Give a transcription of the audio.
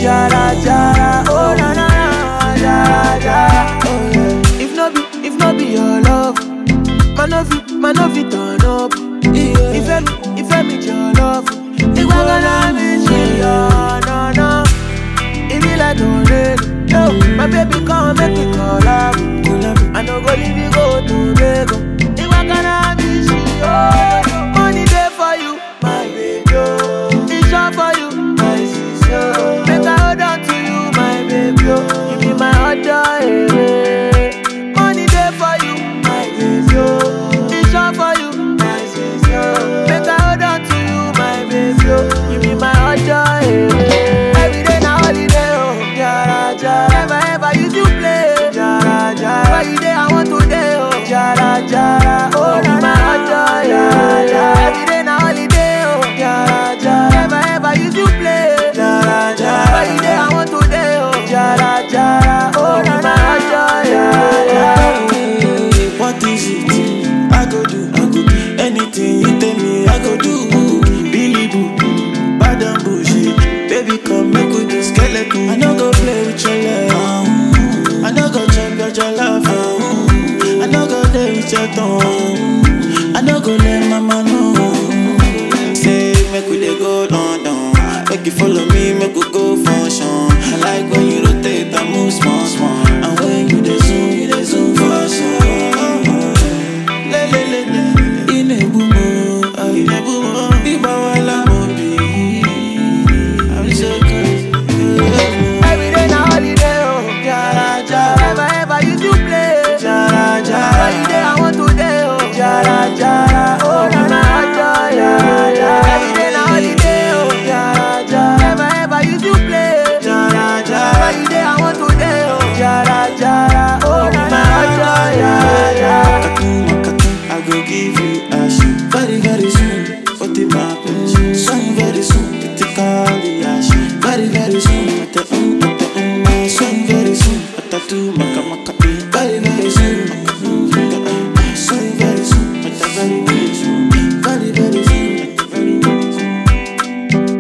Jara jara, oh na na na, jara jara, oh yeah. If no be, if no be your love, man no fit, man no fit turn up. Yeah. If me, if me your love, it was gonna be she, oh no no. It be like no rain, yo. My baby come make me collab, collab. I no go leave you go to Lagos. It was gonna be she, oh no no. Money there for you, my baby, oh. It's short for you, my sister. Make I hold on to you, my baby, oh. You be my other, eh. Money there for you, my baby, oh. It's short for you, my sister. Make I hold on to you, my baby, oh. You be my other, eh. Every day na holiday, oh. Jara, jara. Never ever use you play. Jara, jara. Why you there? I want to day, oh. Jara, jara. Oh, na my other, jara, jara. Every day na holiday, oh. Jara, jara. Never ever use you play. Jara, jara. Why you there? I want to day, oh. Jara, jara. Oh, na my other, jara, jara. What is it? I go do, I go do anything you tell me. I go do. Billy Boo, bad and bullshit. Baby, come make we do skeleton. I no go play with your love. I no go check out your love. I no go play with your tongue. I no go let mama know. Say make we dey go London. Make you follow me, make we go function. I like when you rotate and move small, small. And when you dey zoom, you dey zoom for some. Le le le le, inebumo, ah, inebumo. Biba wala mo bi. I'm so crazy. Every day na holiday, oh. Jara, jara. Never ever use you play. Jara, jara. Why you there? I want to day, oh. Jara, jara. Oh, na na, jara, jara. Every day na holiday, oh. Jara, jara. Never ever use you play. Jara, jara. Why you there? I want to day, oh. Jara, jara. Oh, na na, jara, jara. Makatu, makatu, I go give you ash Very, very soon, what the happen Soon, very soon, critically ash Very, very soon, at the um, at the um Soon, very soon, at the do, maka, maka